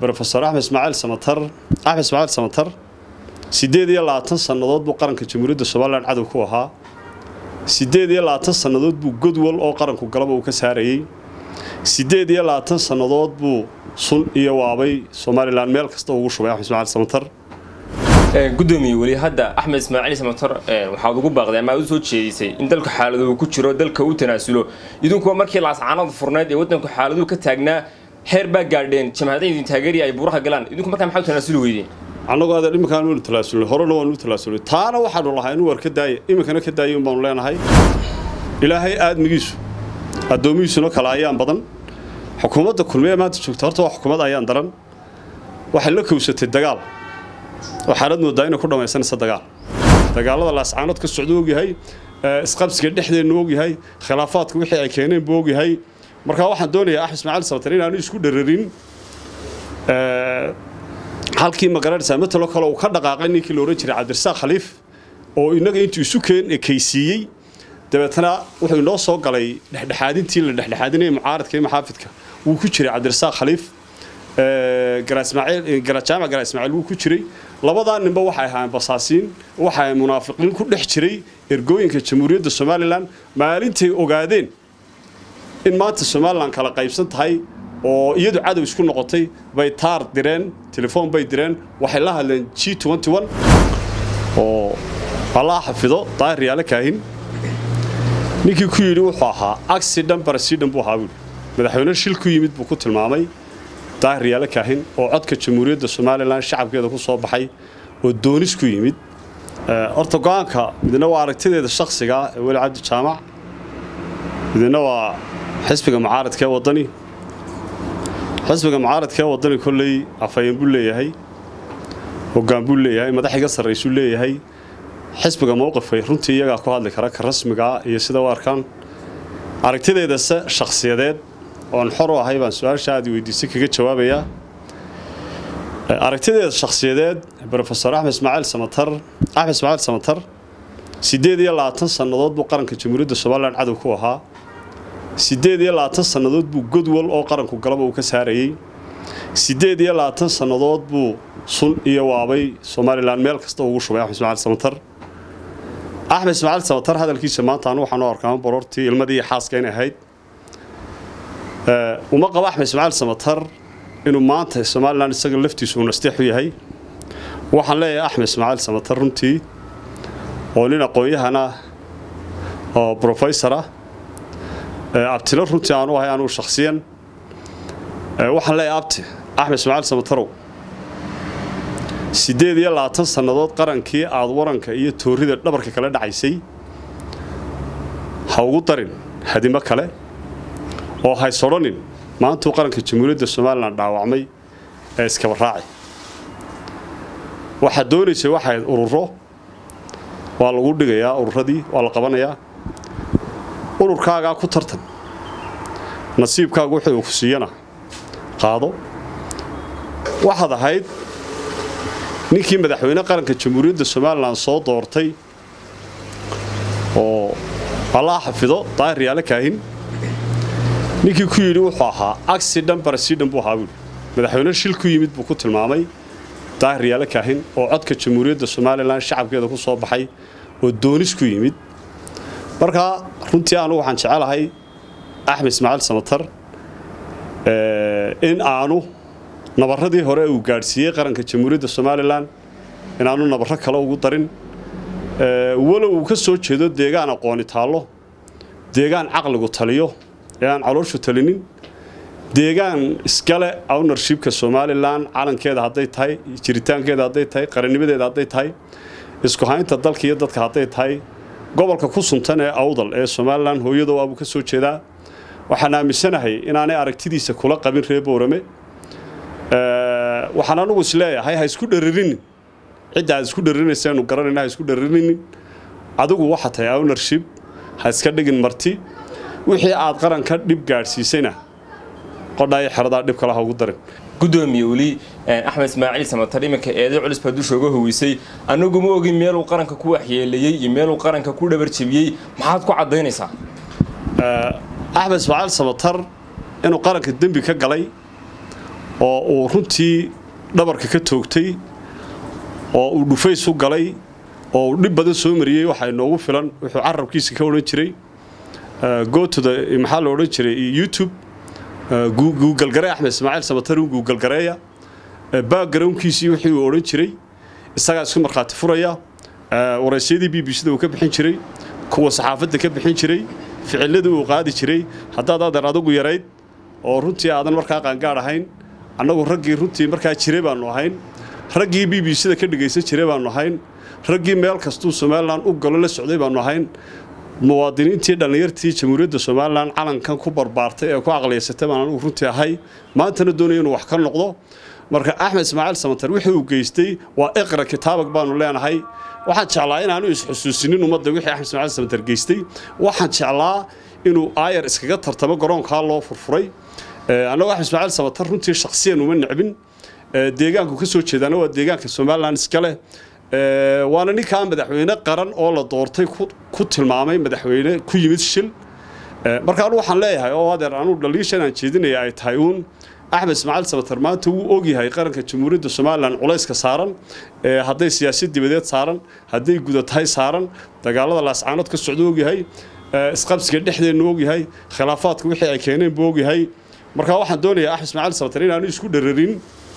rofesor axmed ismaaciil samatar axmed ismaaciil samatar siddeed iyo labaatan sannadood buu qaranka jamhuuriyadda somalilan cadow ku ahaa siddeed iyo labaatan sannadood buu godwal oo qaranku galaba uu ka saarayey siddeed iyo labaatan sannadood buu sun iyo waabay somalilan meel kasta ugu shubay axmed ismaaciil samatar gudoomiye weli hadda axmed ismaaciil samatar waxaad ugu baaqday ama aad u soo jeedisay in dalku xaaladuu ku jiro dalka uu tanaasulo idinkuwa markii laascaanadu furnayd ee waddanku xaaladuu ka taagnaa heer baa gaadheen jamhadayn idin taageeriya ay buuraha galaan idinku markaa maxaa u tanaasuli weydeen annagoo adeer iminkaan waanu talaasulnay horena waanu talaasulnay taana waxaanu lahaa inuu war ka daaya iminkana ka daaya un baanu leenahay ilaahay aadmigiisu addoomihiisuna kale ayaan badan xukuumadda kulmiye maanta joogta horta waa xukuumad ayaan daran waxay la kowsatay dagaal waxaanad moodaa inay ku dhammaysanaysa dagaal dagaalada laascaanood ka socda ogyahay isqabsiga dhexdeennu ogyahay khilaafaadka wixii ay keeneen buu ogyahay markaa waxaan doonayaa axmed ismaaciil samatar inaanu isku dhararin halkii magaranaysaa matalo kale uu ka dhaqaaqay ninkii la odhan jiray cabdirasaaq khaliif oo innaga intuu isu keen ekaysiiyey dabeetana wuxuu inoo soo galay dhexdhexaadintii la dhexdhexaadinayay mucaaradka iyo maxaafidka wuu ku jiray cabdirasaaq khaliif jaamac garaa ismaaciil wuu ku jiray labadaa ninba waxay ahaayeen basaasiin waxay munaafiqiin ku dhex jiray ergooyinka jamhuuriyadda somalilan maalintay ogaadeen in maanta somalilan kala qaybsan tahay oo iyadu cadow isku noqotay bay taar direen telefoon bay direen waxay la hadleen g oo allaa xafido daahir yaala kaahin ninkii ku yidhi wuxuu ahaa accident barasidan buu ahaa buuri madaxweyne shil ku yimid buu ku tilmaamay daahir yaala kaahin oo codka jamhuuriyadda somalilan shacabkeeda ku soo baxay oo doonis ku yimid horta go-aanka midna waa aragtideeda shakhsiga ee weli cabdi jaamac midna waa xisbiga mucaaradka ee waddani xisbiga mucaaradka ee waddani kolley afhayeen buu leeyahay hoggaan buu leeyahay madax iga sarraysuu leeyahay xisbiga mowqifkay runtii iyagaa ku hadli kara ka rasmigaa iyo sida u arkaan aragtideedase shakhsiyadeed oon xor u ahay baan su-aasha aad weydiisay kaga jawaabayaa aragtideeda shakhsiyadeed rofesor axmed ismaaciil samatar axmed ismaaciil samatar siddeed iyo labaatan sannadood buu qaranka jamhuuriyadda somalilan cadow ku ahaa siddeed iyo labaatan sannadood buu godwal oo qaranku galaba uu ka saarayey siddeed iyo labaatan sannadood buu sun iyo waabay somalilan meel kasta ugu shubay axmed ismaaciil samatar axmed ismaaciil samatar hadalkiisa maanta anu waxaan u arkaa borortii ilmadii iyo xaaska inay ahayd uma qabo axmed ismaaciil samatar inuu maanta somalilan isaga laftiisu uu nasteex u yahay waxaan leeyahay axmed ismaaciil samatar runtii oo nin aqoon-yahana oo brofesora abtilo runtii aanu ahay anugu shakhsiyan waxaan leeyahay abti axmed ismaaciil samatarow siddeed iyo labaatan sannadood qarankii aad waranka iyo toorrida dhabarka kala dhacaysay ha ugu darin hadimo kale oo hays odhanin maantuu qaranka jamhuuriyadda somalilan dhaawacmay ee iskaba raaci waxaad doonaysay waxayd ururo waa lagu dhigayaa ururadii waa la qabanayaa ururkaagaa ku tartan nasiibkaagu wixii uu ku siiyana qaado waxaad ahayd ninkii madaxweyne qaranka jamhuuriyadda somalilan soo doortay oo allaa xafido daahir yaala kaahin ninkii ku yidhi wuxuu ahaa accident barasidan buu ahaa buuri madaxweyne shil ku yimid buu ku tilmaamay daahir yaala kaahin oo codka jamhuuriyadda somalilan shacabkeeda ku soo baxay oo doonis ku yimid markaa runtii anugu waxaan jecelahay axmed ismaaciil samatar in aanu nabarradii hore uu gaadhsiiyey qaranka jamhuuriyadda somalilan inaanu nabarro kale ugu darin walow uu ka soo jeedo deegaan aqooni taallo deegaan caqligu taliyo ee aan calooshu talinin deegaan iskale ownershipka somalilan calankeeda hadday tahay jiritaankeeda hadday tahay qarannimadeeda hadday tahay isku haynta dalka iyo dadka hadday tahay gobolka ku suntan ee awdal ee somalilan hooyadoo abuu ka soo jeedaa waxaan aaminsanahay inaanay aragtidiisa kula qabin reer boorame waxaan anugu isleeyahay ha isku dharirinin cidda aad isku dharirinaysaynu garanayna ha isku dharirinin adigu waxa tahay ownership ha iska dhigin marti wixii aad qaranka dhib gaadhsiisayna qodhaayo xeradaa dhib kale ha ugu darin gudoomiye weli axmed ismaaciil samatar iminka eeday culis baa dusha uga howeysay anagu ma ogin meeluu qaranka ku waxyeeleeyey iyo meeluu qaranka ku dhabarjebiyey maxaad ku caddaynaysaa axmed ismaaciil samatar inuu qaranka dembi ka galay oo uu runtii dhabarka ka toogtay oo uu dhufays u galay oo uu dhib badan soo mariyey waxaa inoogu filan wuxuu carabkiisa ka odhan jiray gootoda maxaa la odhan jiray youtube guugalgare axmed ismaaciil samatarin guugalgareeya backgroundkiisii wixii uu odhan jiray isagaa isku markhaati furaya waraysyadii b b c da uu ka bixin jiray kuwa saxaafadda ka bixin jiray ficiladii uu qaadi jiray haddaad adeer adugu yarayd oo runtii aadan markaa qaangaadh ahayn annagu raggii runtii markaa jiray baannu ahayn raggii b b c da ka dhegaysan jiray baannu ahayn raggii meel kastuu somalilan u galo la socday baannu ahayn muwaadiniintii dhallinyartii jamhuuriyadda somalilan calankan ku barbaartay ee ku aqliyaysatay baan anugu runtii ahay maantana doonaya inuu wax ka noqdo marka axmed ismaaciil samatar wixii uu geystay waa iqra kitaabag baanu leenahay waxaan jeclaa inaanu isxusuusinin ummadda wixii axmed ismaaciil samatar geystay waxaan jeclaa inuu aayar iskaga tartamo garoonkaa loo furfuray annagu axmed ismaaciil samatar runtii shakhsiyan uma necbin deegaanku ka soo jeedaana waa deegaanka somalilan iska leh waana ninkaa madaxweyne qaran oo la doortay ku tilmaamay madaxweyne ku yimid shil marka anu waxaan leeyahay oo adeer anuu dhaliisha inaan jeedinaya ay tahay uun axmed ismaaciil samatar maanta wuu ogyahay qaranka jamhuuriyadda somalilan culayska saaran hadday siyaasad dibadeed saaran hadday gudatahay saaran dagaalada laascaanood ka socda ogyahay isqabsiga dhexdeennu ogyahay khilaafaadka wixii ay keeneen buu ogyahay marka waxaan doonayaa axmed ismaaciil samatar inaanu isku dhararin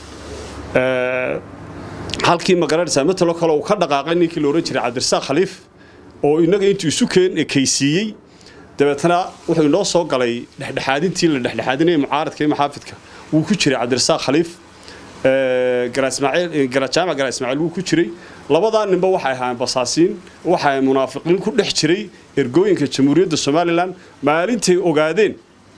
halkii magaranaysaa matalo kale uu ka dhaqaaqay ninkii la odhan jiray cabdirasaaq khaliif oo innaga intuu isu keen ekaysiiyey dabeetana wuxuu inoo soo galay dhexdhexaadintii la dhexdhexaadinaya mucaaradka iyo maxaafidka wuu ku jiray cabdirasaaq khaliif jaamac garaa ismaaciil wuu ku jiray labadaa ninba waxay ahaayeen basaasiin waxay munaafiqiin ku dhex jiray ergooyinka jamhuuriyadda somalilan maalintay ogaadeen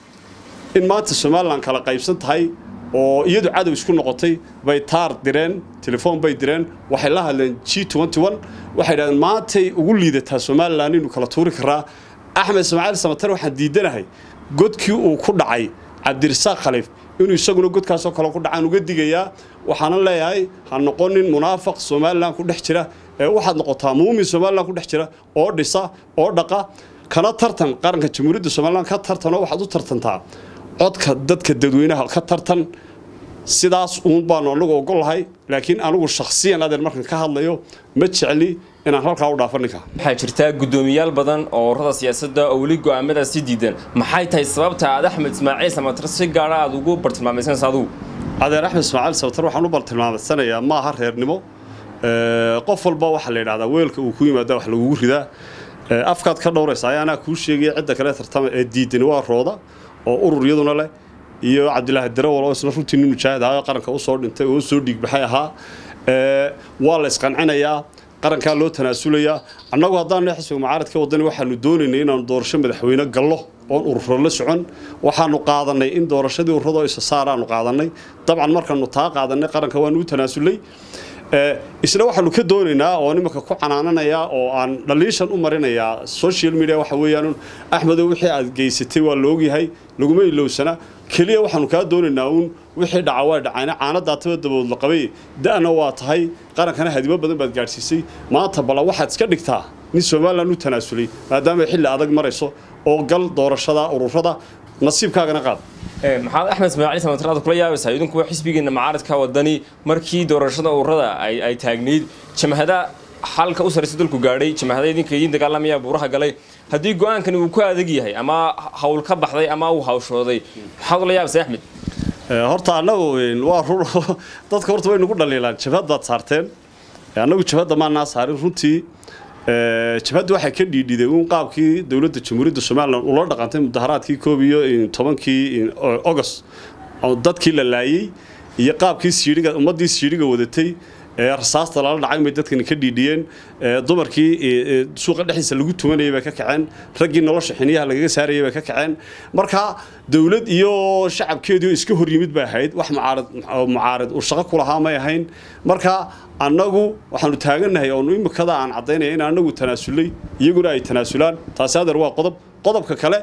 in maanta somalilan kala qaybsan tahay oo iyadu cadow isku noqotay bay taar direen telefoon bay direen waxay la hadleen g waxay dhahdeen maantay ugu liidataa somalilan inuu kala tuuri karaa axmed ismaaciil samatar waxaan diidanahay godkii uu ku dhacay cabdirasaaq khaliif inuu isaguna godkaasoo kale ku dhacaan uga digayaa waxaana leeyahay ha noqonin munaafaq somalilan ku dhex jira ee waxaad noqotaa muumin somalilan ku dhex jira oo dhisa oo dhaqa kana tartan qaranka jamhuuriyadda somalilan ka tartanoo waxaad u tartantaa codka dadka dadweynaha ka tartan sidaas uun baanu anagu ogolahay laakiin anigu shakhsiyan adeer markan ka hadlayo ma jecli inaan halkaa u dhaafo ninka waxaa jirtaa guddoomiyaal badan oo ururada siyaasadda oo weli go'aamadaas si diidan maxay tahay sababta aad axmed ismaaciil samatar si gaara aad ugu bartilmaamaysanaysa adugu adeer axmed ismaaciil samatar waxaan u bartilmaamaysanayaa ma aha reernimo qof walba waxaa la yidhahdaa weelka uu ku yimaada wax lagugu ridaa afkaad ka dhowraysa ayaanaa kuu sheegaya cidda kale tartama ee diidani waa rooda oo urur iyaduna leh iyo cabdilaahi darawal oo isna runtii nin mujaahid ahaa oo qaranka usoo dhintay oo usoo dhiigbaxay ahaa waa la isqancinayaa qarankaa loo tanaasulayaa annagu haddaanu xisbiga mucaaradka wadani waxaanu doonaynay inaanu doorasho madaxweyne gallo oon ururo la socon waxaanu qaadanay in doorashadii ururada isa saaraanu qaadanay dabcan markaanu taa qaadanay qaranka waanu u tanaasulay isna waxaanu ka doonaynaa oo nimanka ku canaananayaa oo aan dhaliishan u marinayaa social media waxa weeyaan axmedow wixii aad geysatay waa la ogyahay laguma ilowsana keliya waxaanu kaa doonaynaa uun wixii dhaca waa dhacayna caanadaataba dabood la qabay da'na waa tahay qarankana hadimo badan baad gaadhsiisay maanta balla waxaad iska dhigtaa nin somalilan u tanaasulay maadaama xilli adag marayso oo gal doorashada ururada nasiibkaagana qaad maxaad axmed ismaaciil samatraad kula yaabaysaa idinkuwa xisbigeena mucaaradka wadani markii doorashada ururada ay taagnayd jamhada xalka u saraysa dalku gaadhay jamhada idinka idiin dagaalamaya buuraha galay haddii go-aankani uu ku adag yahay ama hawl ka baxday ama uu hawshooday maxaad ula yaabaysaa axmed horta annagu waa run dadka horta way nagu dhaliilaan jabhad baad saarteen annagu jabhadda maanaa saarin runtii jabhadda waxay ka dhiidhiday uun qaabkii dowladda jamhuuriyadda somalilan ula dhaqantay mudaharaadkii koob iyo tobankii august dadkii la laayey iyo qaabkii siidhiga ummaddii siidhiga wadatay rasaasta lala dhacay bay dadkani ka dhiidhiyeen dumarkii suuqa dhexdiisa lagu tumanayay bay ka kaceen raggii nolosha xiniyaha lagaga saarayay bay ka kaceen marka dowlad iyo shacabkeedii iska hor yimid bay ahayd wax mucaarad mucaarad uu shaqo ku lahaa may ahayn marka annagu waxaanu taagannahay oonu imikada aan caddaynaya in annagu tanaasulay iyaguna ay tanaasulaan taasi adeer waa qodob qodobka kale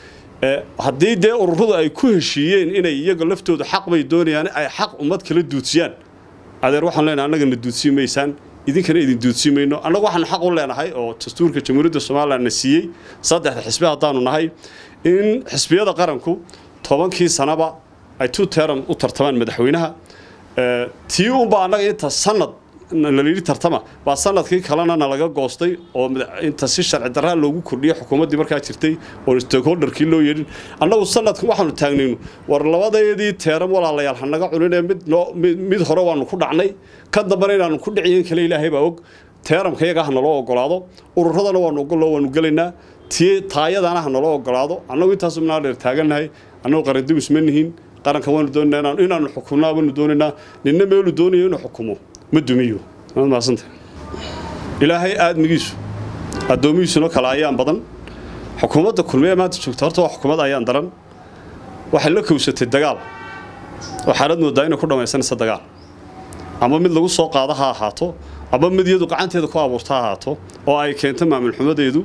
haddii dee ururadu ay ku heshiiyeen inay iyaga laftooda xaq bay doonayaan ay xaq ummad kala duudsiyaan adeer waxaan leenahay annagana duudsiin maysaan idinkana idin duudsiin mayno annagu waxaanu xaq u leenahay oo dastuurka jamhuuriyadda somalilan na siiyey saddexda xisbi haddaanu nahay in xisbiyada qaranku tobankii sanaba ay two term u tartamaan madaxweynaha tii unba annaga inta sanad nalayidhi tartama baa sanadkii kalena nalaga goostay oo inta si sharci darraa loogu kordhiyay xukuumaddii markaa jirtay oon stakeholderkii loo yeedhin annagu sanadkan waxaanu taagnaynu war labadeedii teeram walaalayaal hanaga cuninee mid noo mid hore waanu ku dhacnay ka dambana inaanu ku dhiciyen kale ilaahay baa og teeramka iyaga ha naloo ogolaado ururadana waanu ogolo waanu gelaynaa tii taayadana ha naloo ogolaado annagu intaasu minaa dheer taagannahay annagu qarandimis ma nihin qaranka waanu doonaynaa inaanu xukumnaa waanu doonaynaa ninna meelu doonayo inuu xukumo ma dumiyo waad mahadsanta ilaahay aadmigiisu addoomihiisuna kale ayaan badan xukuumadda kulmiye maanta joogta horta waa xukuumad ayaan daran waxay la kowsatay dagaal waxaanad moodaa inay ku dhammaysanaysa dagaal ama mid lagu soo qaado ha ahaato ama mid iyadu gacanteeda ku abuurta ha ahaato oo ay keento maamulxumadeedu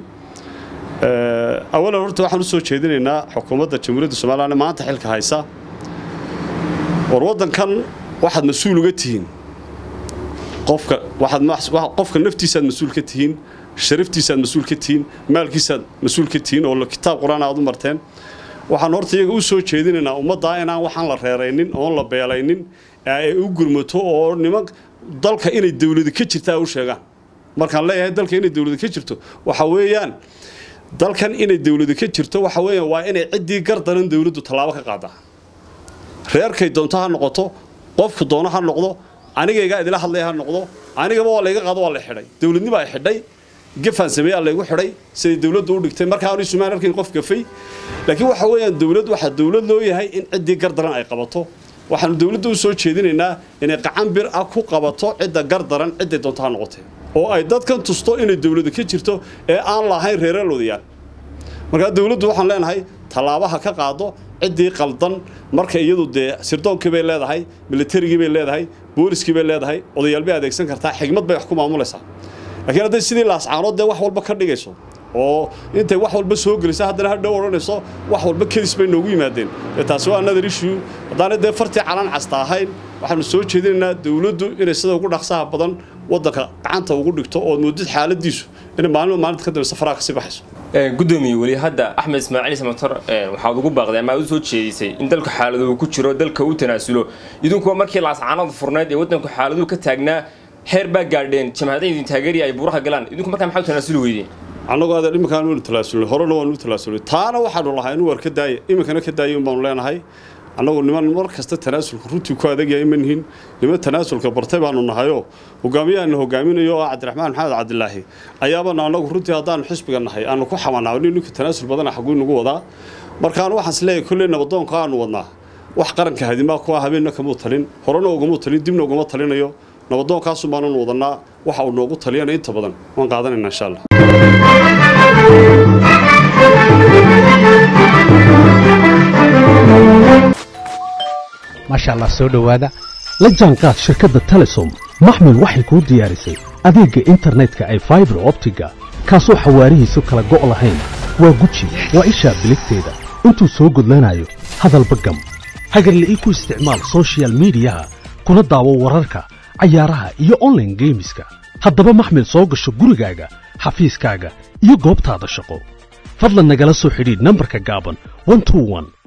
awalan horta waxaan u soo jeedinaynaa xukuumadda jamhuuriyadda somalilan maanta xilka haysa war waddankan waxaad mas-uul uga tihiin qofka waxaad qofka naftiisaad mas-uul ka tihiin sharaftiisaad mas-uul ka tihiin maalkiisaad mas-uul ka tihiin oo kitaab qur-aan aad u marteen waxaan horta iyaga u soo jeedinaynaa ummaddaa inaan waxaan la reeraynin oon la beelaynin ay u gurmato oo niman dalka inay dawladi ka jirta u sheegaan markaan leeyahay dalka inay dawladi ka jirto waxa weeyaan dalkan inay dawladi ka jirto waxa weeyaan waa inay ciddii gardaran dawladdu tallaabo ka qaadaa reerkay doonto ha noqoto qofku doono ha noqdo anigaygaa idila hadlaya ha noqdo anigaba waa layga qaado waa la xidhay dawladnimo ay xidhay gafaan sameeyaa laygu xidhay siday dawladdu u dhigtay markaa aanu sumaan arkayn qof gafay laakiin waxa weeyaan dawlad waxaa dawlad loo yahay in ciddii gardaran ay qabato waxaanu dawladda u soo jeedinaynaa inay qacan bir ah ku qabato cidda gardaran cidday doonto ha noqotee oo ay dadkan tusto inay dawladu ka jirto ee aan lahayn reeraloodayaan markaa dawladdu waxaan leenahay tallaabaha ka qaado ciddii qaldan marka iyadu dee sirdoonkii bay leedahay militarigii bay leedahay booliskii bay leedahay odayaal bay adeegsan kartaa xigmad bay wax ku maamulaysaa laakiin hadday sidii laascaanood dee wax walba ka dhigayso oo intay wax walba soo gelisa haddana hadhow odhanayso wax walba kedis bay noogu yimaadeen dee taasi waa another issue haddaanay dee fartii calan casta ahayn waxaanu soo jeedinaynaa dawladdu inay sida ugu dhaqsaha badan waddanka gacanta ugu dhigto ood moodid xaaladiisu inay maalin maalinta ka dambe safaraa kasii baxayso gudoomiye weli hadda axmed ismaaciil samator waxaad ugu baaqday ama aad u soo jeedisay in dalku xaaladuu ku jiro dalka uu tanaasulo idinkuwa markii laascaanada furneyd ee waddanku xaaladuu ka taagnaa heer baa gaadheen jamhadaha idin taageeriya ay buuraha galaan idinku markaa maxaa u tanaasuli weydeen annagu adeer iminkaan waanu talaasulnay horena waanu talaasulnay taana waxaanu lahaa inuu war ka daaya iminkana ka daaya baanu leenahay annagu niman mar kasta tanaasulka runtii ku adagyahay ma nihin niman tanaasulka bartay baanu nahayoo hogaamiyahaana hogaaminayo oo cabdiraxmaan maxamed cabdilaahi ayaabana annagu runtii haddaanu xisbiga nahay aanu ku xamanaa nin ninka tanaasul badana xaguu nagu wadaa markaan waxaan is leeyahay kolley nabadoonka aanu wadnaa wax qaranka hadimaa kuwa habeenna kamuu talin horena ugamuu talin dibna ugama talinayo nabadoonkaasun baananu wadannaa waxa uu noogu taliyana inta badan waan qaadanayna insha allah maasha allah soo dhowaada la jaanqaad shirkadda telesom maxmil waxay kuu diyaarisay adeegga internetka ay faibar optiga kaasoo xawaarihiisu kala go' lahayn waa guji waa ishaa biligteeda intuu soo gudlanayo hadalba gam hagarle ii ku isticmaal sochial midiyaha kuna daawo wararka cayaaraha iyo onlaine geemiska haddaba maxmil soo gasho gurigaaga xafiiskaaga iyo goobtaada shaqo fadlan nagala soo xidhiidh nambarka gaaban